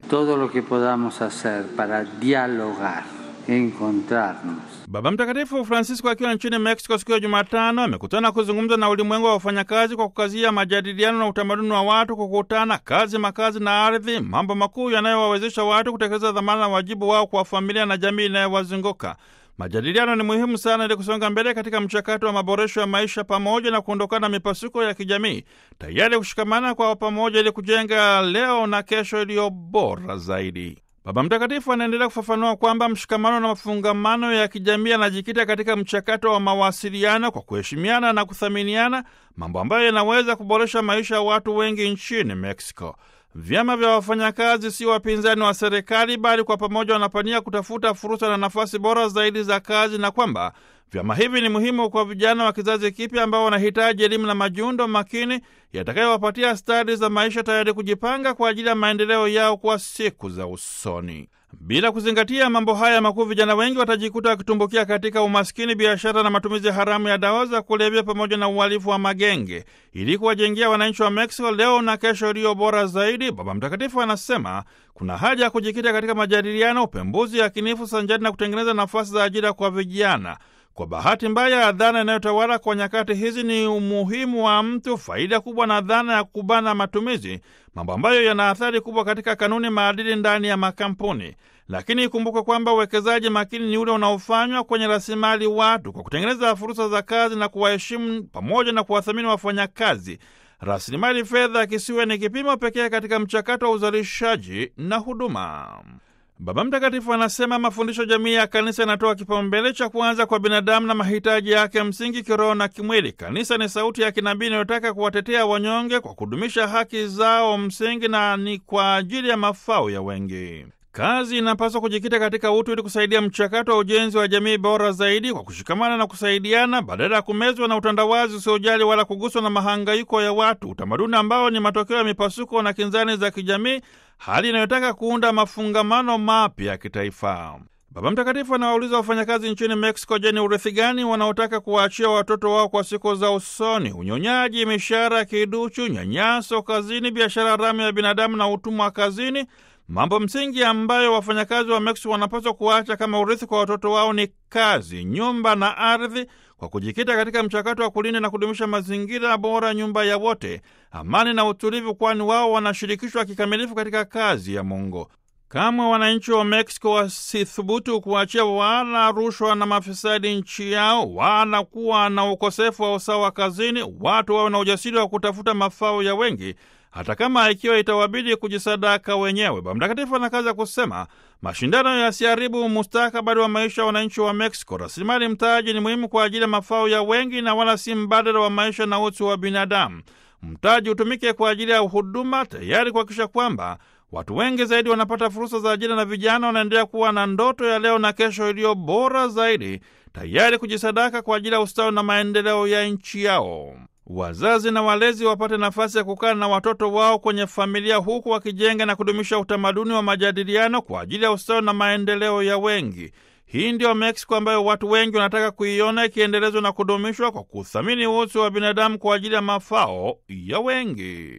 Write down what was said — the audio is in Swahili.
todo lo que podamos hacer para dialogar, encontrarnos. Baba Mtakatifu Francisco akiwa nchini Mexico siku ya Jumatano amekutana kuzungumza na ulimwengu wa wafanyakazi kwa kukazia majadiliano na utamaduni wa watu kukutana, kazi, makazi na ardhi, mambo makuu yanayowawezesha watu kutekeleza dhamana na wajibu wao kwa familia na jamii inayowazunguka. Majadiliano ni muhimu sana ili kusonga mbele katika mchakato wa maboresho ya maisha pamoja na kuondokana na mipasuko ya kijamii, tayari kushikamana kwa pamoja ili kujenga leo na kesho iliyo bora zaidi. Baba Mtakatifu anaendelea kufafanua kwamba mshikamano na mafungamano ya kijamii yanajikita katika mchakato wa mawasiliano kwa kuheshimiana na kuthaminiana, mambo ambayo yanaweza kuboresha maisha ya watu wengi nchini Mexico. Vyama vya wafanyakazi si wapinzani wa serikali, bali kwa pamoja wanapania kutafuta fursa na nafasi bora zaidi za kazi, na kwamba vyama hivi ni muhimu kwa vijana wa kizazi kipya ambao wanahitaji elimu na majiundo makini yatakayowapatia stadi za maisha, tayari kujipanga kwa ajili ya maendeleo yao kwa siku za usoni. Bila kuzingatia mambo haya makuu, vijana wengi watajikuta wakitumbukia katika umaskini, biashara na matumizi haramu ya dawa za kulevya pamoja na uhalifu wa magenge. Ili kuwajengea wananchi wa Mexico leo na kesho iliyo bora zaidi, Baba Mtakatifu anasema kuna haja ya kujikita katika majadiliano, upembuzi yakinifu sanjari na kutengeneza nafasi za ajira kwa vijana. Kwa bahati mbaya, dhana inayotawala kwa nyakati hizi ni umuhimu wa mtu, faida kubwa, na dhana ya kubana matumizi, mambo ambayo yana athari kubwa katika kanuni, maadili ndani ya makampuni. Lakini ikumbukwe kwamba uwekezaji makini ni ule unaofanywa kwenye rasilimali watu kwa kutengeneza fursa za kazi na kuwaheshimu pamoja na kuwathamini wafanyakazi. Rasilimali fedha kisiwe ni kipimo pekee katika mchakato wa uzalishaji na huduma. Baba Mtakatifu anasema mafundisho jamii ya kanisa yanatoa kipaumbele cha kwanza kwa binadamu na mahitaji yake msingi kiroho na kimwili. Kanisa ni sauti ya kinabii inayotaka kuwatetea wanyonge kwa kudumisha haki zao msingi na ni kwa ajili ya mafao ya wengi. Kazi inapaswa kujikita katika utu ili kusaidia mchakato wa ujenzi wa jamii bora zaidi kwa kushikamana na kusaidiana, badala ya kumezwa na utandawazi usiojali wala kuguswa na mahangaiko ya watu, utamaduni ambao ni matokeo ya mipasuko na kinzani za kijamii, hali inayotaka kuunda mafungamano mapya ya kitaifa. Baba Mtakatifu anawauliza wafanyakazi nchini Mexico, je, ni urithi gani wanaotaka kuwaachia watoto wao kwa siku za usoni? Unyonyaji, mishahara kiduchu, nyanyaso kazini, biashara haramu ya binadamu na utumwa kazini mambo msingi ambayo wafanyakazi wa Mexico wanapaswa kuacha kama urithi kwa watoto wao ni kazi, nyumba na ardhi, kwa kujikita katika mchakato wa kulinda na kudumisha mazingira bora, nyumba ya wote, amani na utulivu, kwani wao wanashirikishwa kikamilifu katika kazi ya Mungu. Kama wananchi wa Mexico wasithubutu kuachia wala rushwa na mafisadi nchi yao, wala kuwa na ukosefu wa usawa kazini, watu wawe na ujasiri wa kutafuta mafao ya wengi hata kama ikiwa itawabidi kujisadaka wenyewe. Baba Mtakatifu anakaza kusema mashindano yasiharibu mustakabali wa maisha ya wananchi wa Mexico. Rasilimali mtaji ni muhimu kwa ajili ya mafao ya wengi na wala si mbadala wa maisha na utu wa binadamu. Mtaji utumike kwa ajili ya huduma, tayari kuhakikisha kwamba watu wengi zaidi wanapata fursa za ajira na vijana wanaendelea kuwa na ndoto ya leo na kesho iliyo bora zaidi, tayari kujisadaka kwa ajili ya ustawi na maendeleo ya nchi yao. Wazazi na walezi wapate nafasi ya kukaa na watoto wao kwenye familia, huku wakijenga na kudumisha utamaduni wa majadiliano kwa ajili ya ustawi na maendeleo ya wengi. Hii ndiyo Meksiko ambayo watu wengi wanataka kuiona ikiendelezwa na kudumishwa kwa kuthamini utu wa binadamu kwa ajili ya mafao ya wengi.